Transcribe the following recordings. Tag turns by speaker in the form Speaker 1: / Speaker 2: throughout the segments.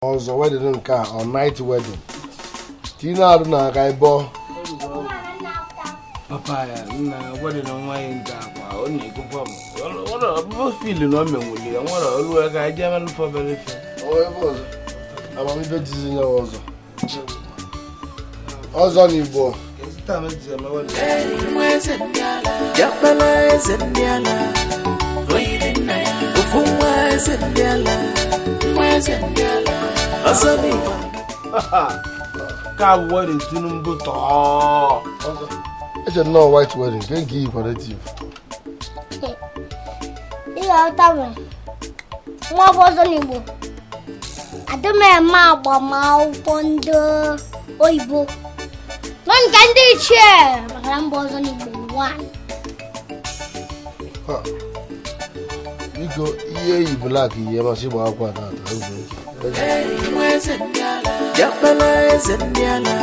Speaker 1: ọzọ wedịn nke a ọ night wedding tinye arụ na aka ịbọ
Speaker 2: papa ya nna gwada na nwa ya nke akwa ọ na-ekwukwa m ọbụbụ fiilu na o menwuli ya nwere olu ya ka eje mere fe obere ife
Speaker 1: amamife jizi nye ọzọ ọzọ na igbo
Speaker 2: taa meji emewe
Speaker 3: Jakpala eze ndị ala ofu nwa eze ndị ala nwa eze ndị ala ọzọ n'igbo
Speaker 2: ka bụ wedin tinubu tọọ
Speaker 1: eche nnọọ white wedding nke nke iyi kwarativ
Speaker 4: ịghọta nwere nwa bụ ọzọ n'igbo adị m eme agbamakwụkwọ ndị oyibo nọ nke ndị ichie maka na mba ọzọ n'igbo nwanyị
Speaker 1: biko ihe eyi blak ihe masị gba akwa na ata
Speaker 3: nwa eze ndị ala Jakpala eze ndị ala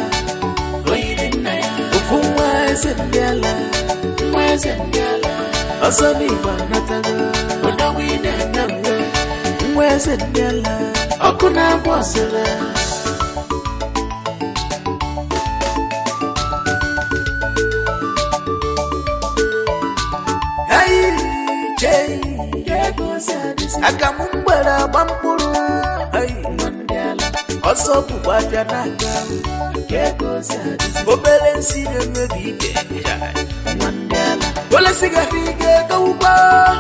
Speaker 3: ofu nwa eze ndị ala nwa eze ndị ala ọzọ n'igbo anatago ọdọgwu ị na-eme mgbe nwa eze ndị ala ọkụ na-agba ọsịla aka m mgbere agba mkpụrụ ọsọ bụkwa abịa n'aka obere nsi na-emebi ike olesigafe ike gawụkwa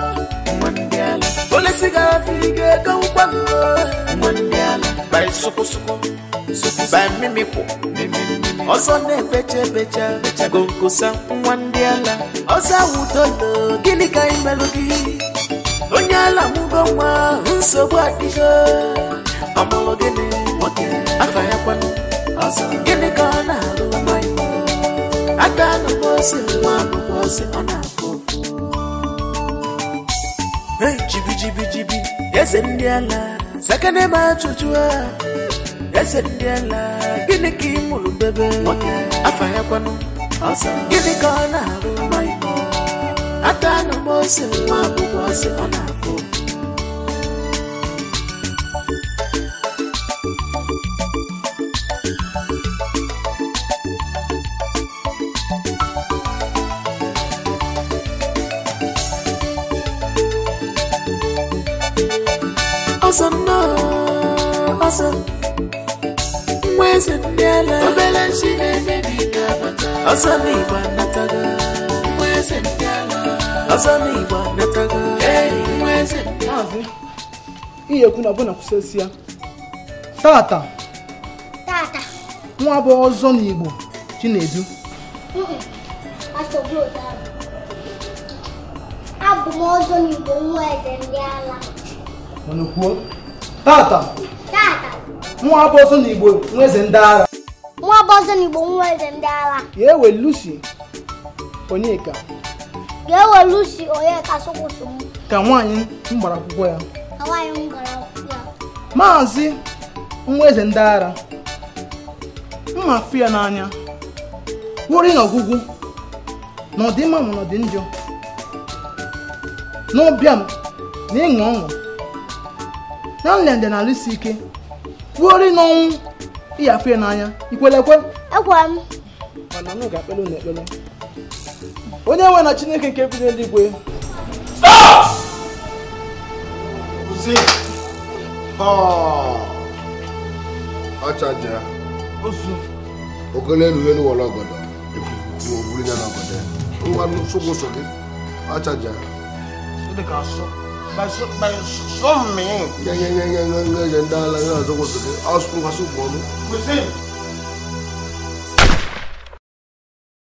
Speaker 3: olesigafe ike gawụkwa bai sụkụsụkụ bai mimikwu ọzọ na-ebecha ebecha gonkosa nwa ndị ala ọzọ awụdolo gịnị ka anyị melụ gị onye ala mụgo nwa nsogbu adịgo ọmụlụ gịnị nwoke afa ya kwanụ ọzọ gịnị ka ọ na-alụ nwanyị aka anụkwa ose nwa akwụkwọ ose ọ na-akụ Hey, jibi jibi jibi eze ndị ala sakane ma ajụjụ a eze ndị ala gịnị ka ị mụrụ bebe nwoke afa ya kwanụ ọzọ gịnị ka ọ na-alụ nwanyị aka anụkwa ose nwa akwụkwọ ose ọ na-akụ ọzọ nnọọ ọzọ nwa eze ndị ala obere nsi na-emebi ka bata ọzọ n'igbo anatago nwa eze ndị ala ọzọ n'igbo anatago ee nwa eze ndị ala
Speaker 5: maazị ihe ekwu na ọbụna kwụsịsị ya tata
Speaker 4: tata
Speaker 5: nwa bụ ọzọ n'igbo chinedu
Speaker 4: asọgbu otu ahụ abụ m ọzọ n'igbo nwa eze ndị ala
Speaker 5: mana kwuo tata
Speaker 4: tata
Speaker 5: nwa bụ ọzọ n'igbo nwa eze ndị agha
Speaker 4: nwa bụ ọzọ n'igbo nwa eze ndị ala
Speaker 5: ya ewe lucy onyeka
Speaker 4: ga-ewe lusi onye ka sụkwụsụ m
Speaker 5: ka nwaanyị m gbara akwụkwọ ya
Speaker 4: ka nwaanyị m gara akwụkwọ ya
Speaker 5: maazị nwa eze ndị agha mma fụ ya n'anya wori na ọgwụgwụ na ọdịmma ma na ọdị njọ n'ụbịam na ịṅụ ọṅụ na nlende na alụsi ike wori n'ọnwụ ịyafụ ya n'anya ikwelekwe
Speaker 4: ekwere m
Speaker 5: mana m ga-akpele unu ekpele onye nwe na chineke nke bi n'eluigwe
Speaker 1: kwụsị ọchaja
Speaker 2: osu
Speaker 1: ogolo elu elu wọrọ ọgọdọ ebubu ogburu ya n'ọgọdọ ya ngwa nsogbu so gị ọchaja
Speaker 2: dị ka sọ by sọ mmiri
Speaker 1: nye nye nye nye nye nye ndị ala ya ọzọ kwụsị gị ọsụ ngwasị ụgbọ ọnụ
Speaker 2: kwụsị